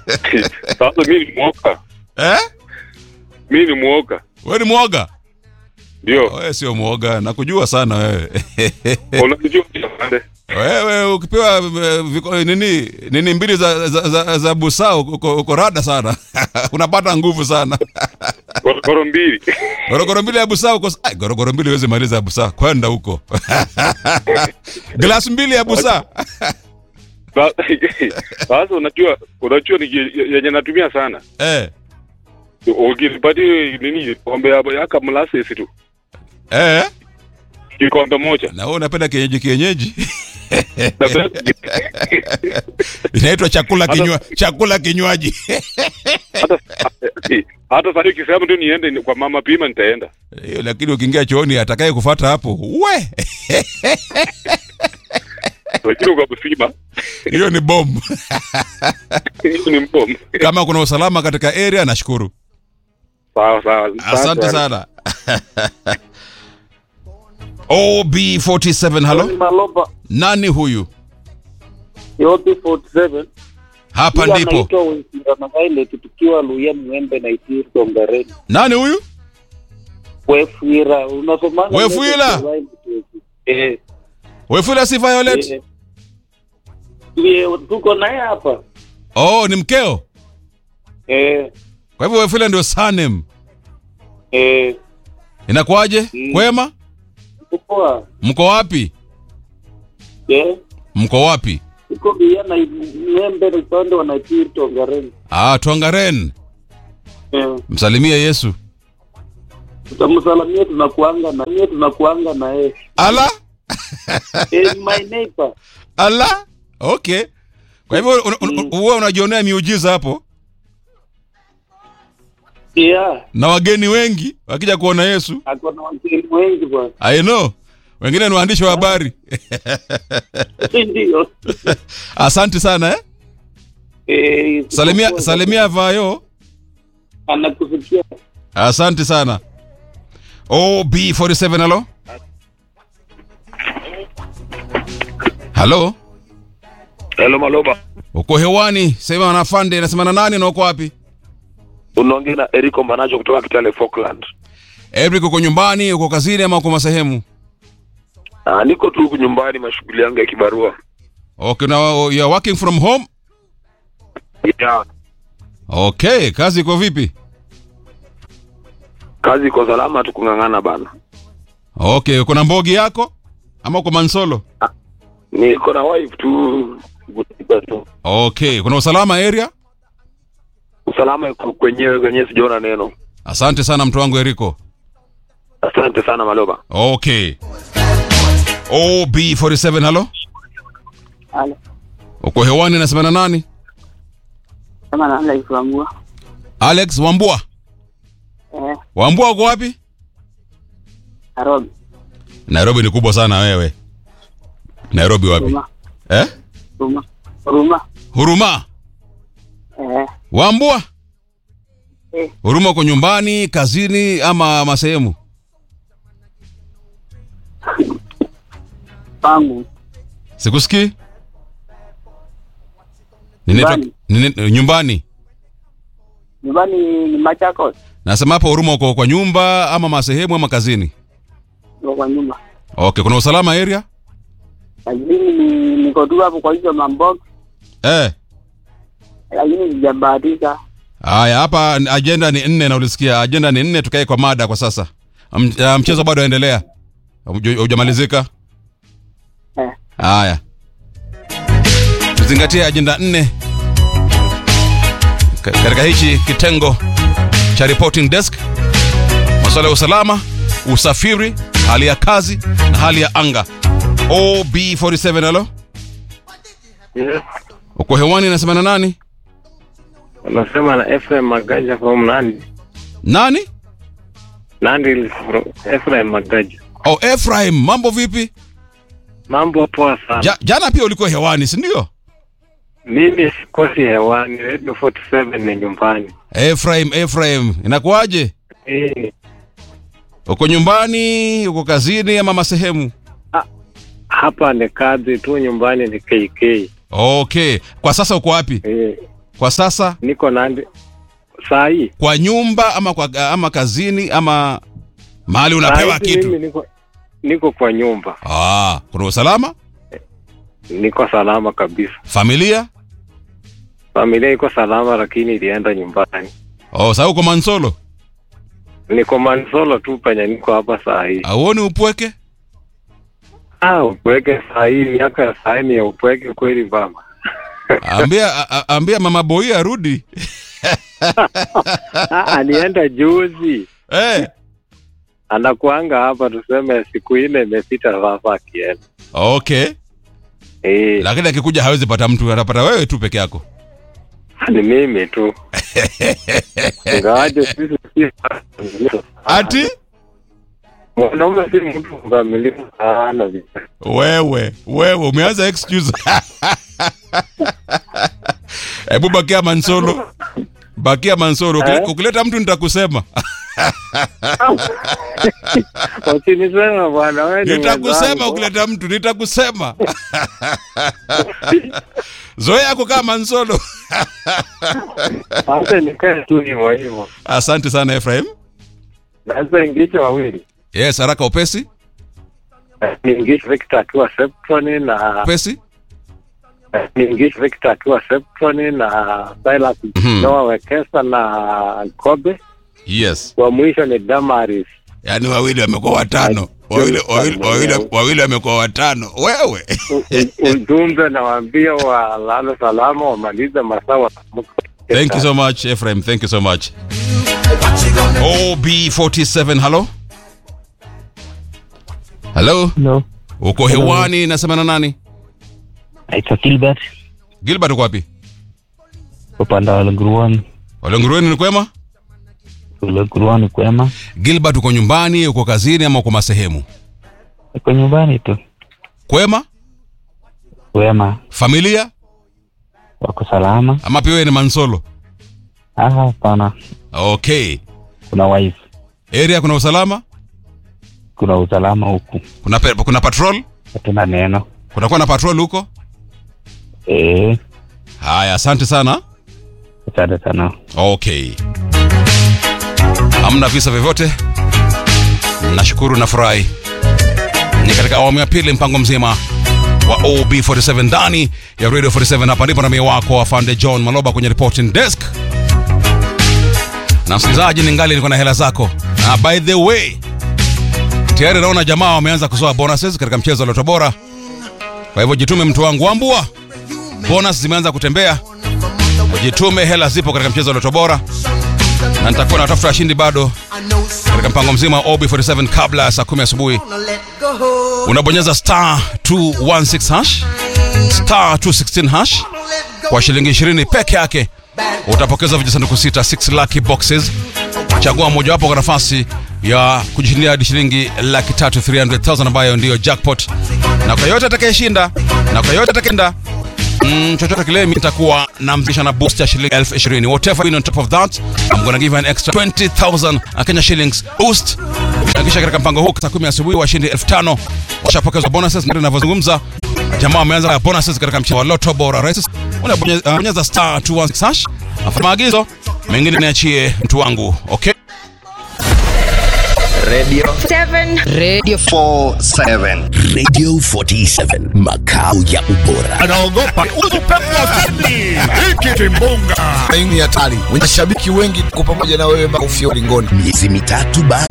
Sasa mimi ni mwoga, eh? mimi ni mwoga, Wewe ni mwoga? ndio Wewe sio mwoga, nakujua sana wewe. unajua afande. wewe ukipewa eh, viko- nini nini mbili za za, za, za busaa uko, uko rada sana unapata nguvu sana gorogoro mbili gorogoro mbili ya busaa uko Ai, gorogoro mbili huwezi maliza ya busaa kwenda huko glasi mbili ya busaa Sa- sasa unajua unajua ni yenye natumia sana eh, ukinipatia nini kombe ya yaka molasses tu eh. kikombe moja na wewe unapenda kienyeji kienyeji Na- inaitwa chakula kinywa chakula kinywaji hata hata sasa ukisema tu niende ni- kwa mama pima nitaenda hiyo lakini ukiingia chooni atakaye kufata hapo we lakini kwa msima hiyo ni bomu hiyo ni mbomu kama kuna usalama katika area nashukuru sawa sawa asante sana ob47 halo Maloba nani huyu yote 47 hapa Huyu ndipo anaitwa Wesingana Violet tukiwa Luya Mwembe na Itiri Tongareni. nani huyu Wefuira unasomana Wefuira? Eh, wefula si violet eh. Tuye- tuko naye hapa oh ni mkeo eh, kwa hivyo wefula ndio sanem eh, inakuwaje Mm. kwema tuko mko wapi eh, mko wapi tuko Luya na Mwembe na upande wa Itiri Tongareni. ah twangaren Eh, msalimie yesu tutamsalamia tunakuanga na yeye tunakuanga na yeye. ala Eh, my neighbor. ala okay kwa hivyo un- un- un- huwa unajionea miujiza hapo Yeah, na wageni wengi wakija kuona yesu ako na wageni wengi bwana. i know wengine ni waandishi wa habari Ndio. asante sana eh? Eh, salimia tuko- salimia vayo anakusikia asante sana ob47 halo halo Hello Maloba. uko hewani sema na fande nasema na nani na uko wapi Unaongea na Eriko Manacho kutoka Kitale Falkland. Eric uko nyumbani uko kazini ama uko masehemu Ah, niko tu huku nyumbani mashughuli yangu ya kibarua. okay now you are working from home Yeah. okay kazi iko vipi Kazi iko salama tu kung'ang'ana bana. okay uko na mbogi yako ama uko mansolo Niko na wife tu kutika tu. okay kuna usalama area Usalama iko kwenyewe kwenyewe sijaona neno. asante sana mtu wangu eriko Asante sana Maloba. okay ob47 halo Halo. uko hewani nasema na nani kama naanza kuamua alex wambua eh wambua uko wapi Nairobi nairobi ni kubwa sana wewe nairobi wapi Ruma eh? Ruma Ruma huruma eh wambua Eh. huruma uko nyumbani kazini ama masehemu pangu sikusikii Ninaitwa- Nyumbani. nini- nyumbani nyumbani ni Machakos nasema hapo huruma uko kwa nyumba ama masehemu ama kazini niko kwa nyumba okay kuna usalama area lakini ni- niko tu hapo kwa hizo mambox eh. lakini sijabahatika haya hapa ajenda ni nne na ulisikia ajenda ni nne tukae kwa mada kwa sasa M- ah, mchezo bado waendelea hujamalizika eh haya tuzingatie ajenda nne Ka- katika hichi kitengo cha reporting desk masuala ya usalama usafiri hali ya kazi na hali ya anga ob47 halo Yes. uko hewani nasema na nani Unasema na Ephraim Magaja from Nandi. nani Nandi is from Ephraim Magaja. oh efraim mambo vipi Mambo poa sana. ja, jana pia ulikuwa hewani sindio Mimi sikosi hewani, Radio 47 ni nyumbani. efraim efraim inakuwaje Eh, uko nyumbani uko kazini ama masehemu hapa ni kazi tu, nyumbani ni KK. okay kwa sasa uko wapi Eh, kwa sasa niko Nandi saa hii. kwa nyumba ama kwa ama kazini ama mahali Saa unapewa hizi kitu Mimi niko, niko kwa nyumba, ah, kuna usalama niko salama kabisa. familia Familia iko salama, lakini ilienda nyumbani. oh, sasa uko mansolo Niko Mansolo tu penye niko hapa saa hii. auoni upweke Ah, upweke saa hii, miaka ya saa hii ni ya upweke kweli baba. ambia a- a- ambia mama boi arudi Ah, alienda juzi, eh. anakuanga hapa, tuseme siku nne imepita sasa akienda. okay Eh, lakini akikuja hawezi pata mtu atapata wewe tu peke yako ni mimi tu ingawaje sisi si ati mwanaume si mtu mkamilifu sana vile. wewe wewe umeanza excuse hebu bakia mansolo bakia mansolo Ukile- Eh? ukileta mtu nitakusema Usinisema bwana, wewe ni nitakusema mwenzangu. ukileta mtu nitakusema zoea kukaa mansolo Sasa nikae tu hivyo hivyo. asante sana efraim Naweza ingisha wawili, yes haraka upesi niingishe Victor Atua Septoni na upesi niingishe Victor Atua Septoni na Silas Mhm. Noah Wekesa na Kobe. yes Wa mwisho ni Damaris. yaani wawili wamekuwa watano wawili wawili wawili wawili wamekuwa watano wewe U- u- Ujumbe nawaambia walale salama, wamalize masaa wataamka. thank you so much efraim thank you so much ob47 halo halo Hello. uko hewani nasema na nani Naitwa Gilbert gilbert uko wapi upande wa Lenguruani. walengurueni ni kwema Lenguruani kwema, gilbert uko nyumbani uko kazini ama uko masehemu iko nyumbani tu kwema kwema, familia wako salama. ama pia wewe ni mansolo Ah, hapana, okay kuna wife, area kuna usalama kuna usalama huku, kuna, pe, kuna patrol hatuna neno. kunakuwa na patrol huko Eh, haya asante sana asante sana. okay hamna visa vyovyote nashukuru na furahi ni katika awamu ya pili mpango mzima wa ob47 ndani ya radio 47 hapa ndipo namie wako afande john maloba kwenye reporting desk na msikilizaji ningali niko na hela zako na by the way tayari naona jamaa wameanza kuzoa bonuses katika mchezo wa loto bora kwa hivyo jitume mtu wangu wambua bonus zimeanza kutembea jitume hela zipo katika mchezo wa loto bora na nitakuwa natafuta washindi bado katika mpango mzima wa ob47 kabla ya saa 10 asubuhi unabonyeza star 216 hash star 216 hash kwa shilingi 20 peke yake utapokeza vijisanduku sita 6 lucky boxes chagua mojawapo kwa nafasi ya kujishindia hadi shilingi laki tatu 300000 ambayo ndiyo jackpot na kwa yote atakayeshinda na kwa yote atakenda Mm, chochote kile mimi nitakuwa namzisha na boost ya shilingi elfu ishirini whatever win on top of that I'm gonna give you an extra 20000 Kenya shillings boost na kisha katika mpango huu saa 10 asubuhi washindi 5000 washapokezwa bonuses na ninavyozungumza jamaa wameanza na bonuses katika mchezo wa Lotto Bora Races unabonyeza uh, bonyeza star 216 hash afa maagizo mengine niachie mtu wangu okay Seven. Radio 47 Radio 47 makao ya ubora. anaogopa hiki kimbunga Hii ni hatari. Mashabiki wengi kwa pamoja na wewe mpaka ufio ulingoni. Miezi mitatu baada